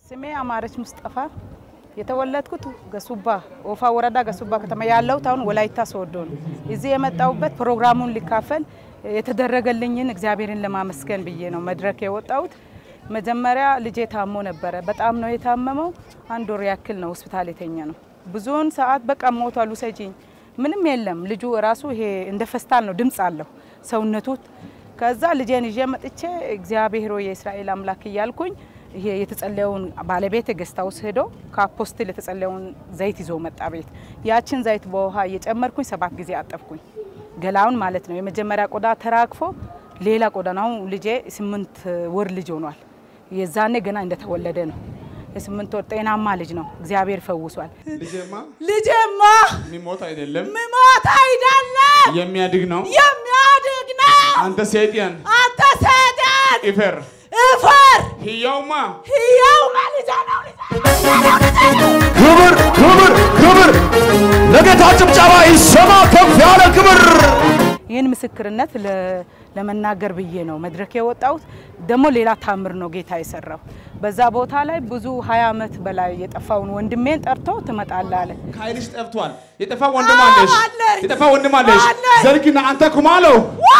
ስሜ አማረች ሙስጠፋ የተወለድኩት ገሱባ ኦፋ ወረዳ ገሱባ ከተማ ያለሁት አሁን ወላይታ ሶዶ ነው። እዚህ የመጣሁበት ፕሮግራሙን ሊካፈል የተደረገልኝን እግዚአብሔርን ለማመስገን ብዬ ነው መድረክ የወጣሁት። መጀመሪያ ልጄ ታሞ ነበረ። በጣም ነው የታመመው። አንድ ወር ያክል ነው ሆስፒታል የተኛ ነው። ብዙውን ሰዓት በቃ ሞቷል፣ ውሰጂኝ፣ ምንም የለም። ልጁ ራሱ ይሄ እንደ ፈስታል ነው፣ ድምፅ አለው ሰውነቱ። ከዛ ልጄን ይዤ መጥቼ እግዚአብሔር ሆይ የእስራኤል አምላክ እያልኩኝ ይሄ የተጸለየውን ባለቤት ገስት ሃውስ ሄዶ ከአፖስትል የተጸለየውን ዘይት ይዞ መጣ ቤት። ያችን ዘይት በውሃ እየጨመርኩኝ ሰባት ጊዜ አጠብኩኝ ገላውን ማለት ነው። የመጀመሪያ ቆዳ ተራግፎ ሌላ ቆዳ ነው። ልጄ ስምንት ወር ልጅ ሆኗል። የዛኔ ገና እንደተወለደ ነው። የስምንት ወር ጤናማ ልጅ ነው። እግዚአብሔር ፈውሷል። ልጄማ ልጄማ የሚሞት አይደለም ምሞት አይደለም የሚያድግ ነው። የሚያድግ ነው። አንተ ሰይጣን አንተ ሰይጣን ኢፈር እፈር ህያውማ ሕያውማ ልጄ ነው ልጄ ነው። ክብር ክብር ክብር ለጌታ ጭብጨባ ይሰማ ከፍ ያለ ክብር ይህን ምስክርነት ለ- ለመናገር ብዬ ነው መድረክ የወጣሁት። ደግሞ ሌላ ታምር ነው ጌታ የሰራው። በዛ ቦታ ላይ ብዙ ሀያ ዓመት በላይ የጠፋውን ወንድሜን ጠርቶ ትመጣለህ አለ። ከኃይልሽ ጠፍቷል። የጠፋ ወንድም አለሽ፣ አለኝ። የጠፋ ወንድም አለሽ። አለኝ። ዘርግና አንተ ኩማለው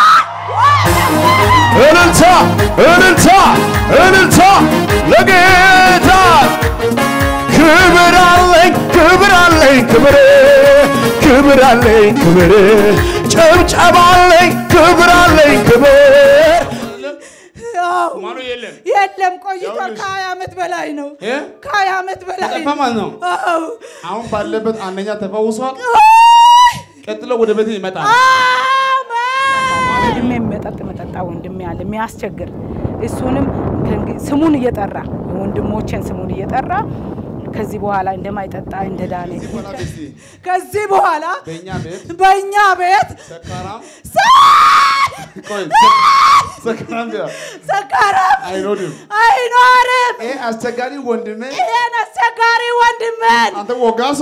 እልልታ እልልታ እልልታ ለጌታ ክብር አለኝ ክብር አለኝ ክብር ክብር አለኝ ክብር ጭብጨባ አለኝ ክብር አለኝ ክብር ኩማሎ የለም የለም ቆይቷል። ይኸውልሽ። ከሀያ ዓመት በላይ ነው። እ? ከሀያ ዓመት በላይ ጠፋ ማለት ነው። አዎ። አሁን ባለበት አንደኛ ተፈውሷል። ቀጥሎ ወደ ቤት ይመጣል። አሜን። ወንድሜ መጠጥ መጠጣ ወንድሜ አለ የሚያስቸግር እሱንም ከእንግ- ስሙን እየጠራ የወንድሞቼን ስሙን እየጠራ ከዚህ በኋላ እንደማይጠጣ እንደዳነ በኋላ እስቲ ከዚህ በኋላ በእኛ ቤት በእኛ ቤት ሰካራም ሰ- ቆይ ሰካራም ቢያ ሰካራም አይኖርም። አይኖርም። ይሄ አስቸጋሪ ወንድሜ ይህን አስቸጋሪ ወንድምን አንተ ወጋሶ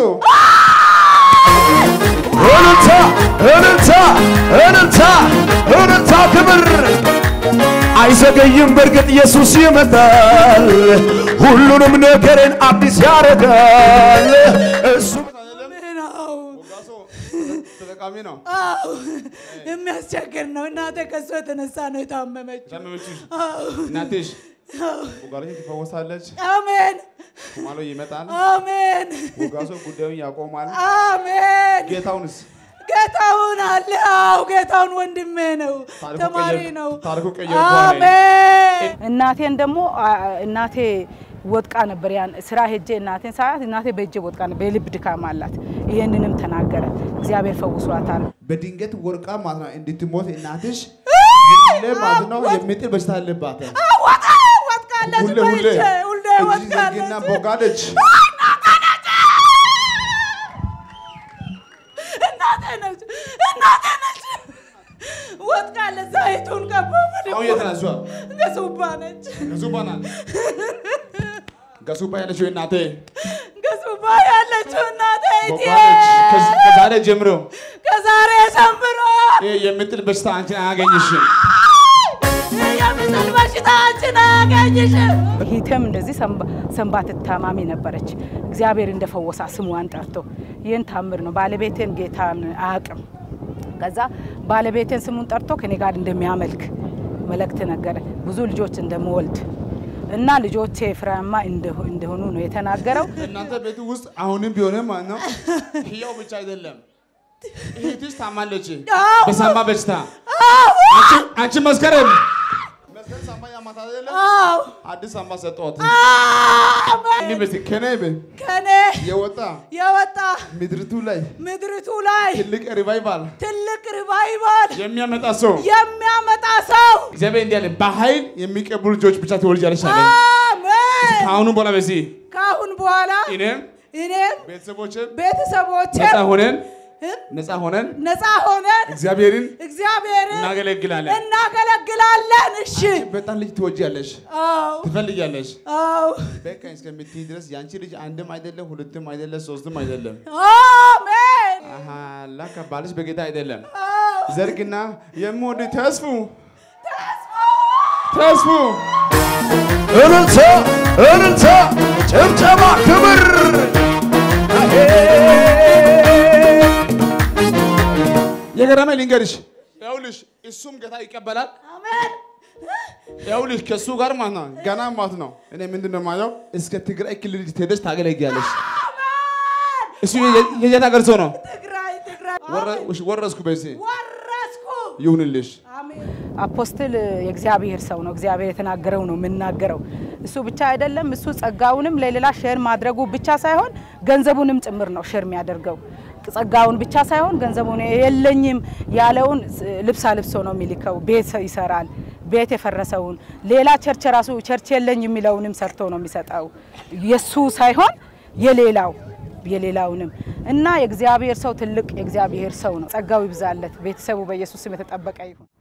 እልልታ እልልታ እልልታ እልልታ ክብር አይዘገይም በእርግጥ ኢየሱስ ይመጣል ሁሉንም ነገርን አዲስ ያደርጋል እሱ ነው። ወጋሶ ተጠቃሚ ነው። አዎ የሚያስቸግር ነው። እናቴ ከሱ የተነሳ ነው የታመመችው። ታመመችሽ አዎ። እናትሽ ወጋሪሽ ትፈወሳለች። አሜን ኩማሎ ይመጣል። አሜን ወጋሶ ጉዳዩን ያቆማል። አሜን። ጌታውንስ ጌታውን አለ። አዎ ጌታውን ወንድሜ ነው፣ ታሪኩ ተማሪ ቀየር- ነው። ታሪኩ ቀየርኩ አለኝ። አሜን እናቴን ደግሞ አ- እናቴ ወድቃ ነበር። ያን ስራ ሄጄ እናቴን ሳያት እናቴ በእጄ ወድቃ ነበር። የልብ ድካም አላት። ይህንንም ተናገረ። እግዚአብሔር ፈውሷታል። በድንገት ወርቃ ማለት ነው እንድትሞት እናትሽ ሁሌ ማለት ነው የሚጥል በሽታ አለባት። ወጣ ወጥቃለች። ሁሌ ሁሌ በልቼ ሁሌ እጅ ዘርግና ወጥቃለች። ቦጋለች። እናቴ ነች እናቴ ነች። ወጥቃለች። ዘይቱን ቀባ አሁን የት ናት እሷ? ገሱባ ነች ገሱባ ናት። ገሱባ ያለችው እናቴ ገሱባ ያለችው እናቴ እቴ ቦጋለች። ከዚ- ከዛሬ ጀምሮ ከዛሬ ጀምሮ ይህ የሚጥል በሽታ አንቺን አያገኝሽም። የሚጥል በሽታ አንቺን አያገኝሽም። ሂተም እንደዚህ ሰንባ- ሰንባት ታማሚ ነበረች። እግዚአብሔር እንደፈወሳ ስሟን ጠርቶ ይህን ታምር ነው። ባለቤቴን ጌታን አያውቅም። ከዛ ባለቤቴን ስሙን ጠርቶ ከኔ ጋር እንደሚያመልክ መልእክት ነገረ። ብዙ ልጆች እንደምወልድ እና ልጆቼ ፍሬያማ እንደሆ- እንደሆኑ ነው የተናገረው። እናንተ ቤት ውስጥ አሁንም ቢሆንም ማለት ነው ህያው ብቻ አይደለም እህትሽ ታማለች አዎ። በሳምባ በሽታ አዎ አንቺ- አንቺ መስከረም መስከረም ሳምባ ያማት አይደለም አዎ አዲስ ሳምባ ሰጠኋት አሜን። እንዲህ በስቲ ከኔ ቤት ከኔ የወጣ የወጣ ምድርቱ ላይ ምድሪቱ ላይ ትልቅ ሪቫይቫል ትልቅ ሪቫይቫል የሚያመጣ ሰው የሚያመጣ ሰው እግዚአብሔር እንዲህ አለ፣ በኃይል የሚቀቡ ልጆች ብቻ ትወልጃለሽ አለ። አሜን። ከአሁኑ በኋላ በዚህ ከአሁን በኋላ እኔም እኔም ቤተሰቦችም ቤተሰቦቼ ነፃ ሆነን ነፃ ሆነን ነፃ ሆነን እግዚአብሔርን እግዚአብሔርን እናገለግላለን። እናገለግላለን። እሺ በጣም ልጅ ትወጃለሽ፣ አዎ ትፈልጊያለሽ። አዎ በቃኝ እስከምትይ ድረስ የአንቺ ልጅ አንድም አይደለም፣ ሁለትም አይደለም፣ ሶስትም አይደለም። አሜን አሃ ላካ ባልሽ በጌታ አይደለም። አዎ ዘርግና የምወድ ተስፉ ተስፉ እልልታ እልልታ ጭብጨባ ክብር አሄ የገረመኝ ልንገርሽ፣ ይኸውልሽ እሱም ጌታ ይቀበላል። ይኸውልሽ ከእሱ ጋር ማለት ነው ገና ማለት ነው። እኔ ምንድን ነው የማየው እስከ ትግራይ ክልል ትሄደሽ ታገለግያለሽ። እሱ የ- የየት ሀገር ሰው ነው? ትግራይ ትግራይ ወረ- ወረስኩ በዚህ ወረስኩ። ይሁንልሽ። አፖስትል የእግዚአብሔር ሰው ነው። እግዚአብሔር የተናገረው ነው የምናገረው። እሱ ብቻ አይደለም። እሱ ጸጋውንም ለሌላ ሼር ማድረጉ ብቻ ሳይሆን ገንዘቡንም ጭምር ነው ሼር የሚያደርገው። ጸጋውን ብቻ ሳይሆን ገንዘቡን የለኝም ያለውን ልብስ አልብሶ ነው የሚልከው። ቤት ይሰራል። ቤት የፈረሰውን ሌላ ቸርች ራሱ ቸርች የለኝ የሚለውንም ሰርቶ ነው የሚሰጠው። የሱ ሳይሆን የሌላው የሌላውንም እና የእግዚአብሔር ሰው ትልቅ የእግዚአብሔር ሰው ነው። ጸጋው ይብዛለት። ቤተሰቡ በኢየሱስ ስም የተጠበቀ ይሁን።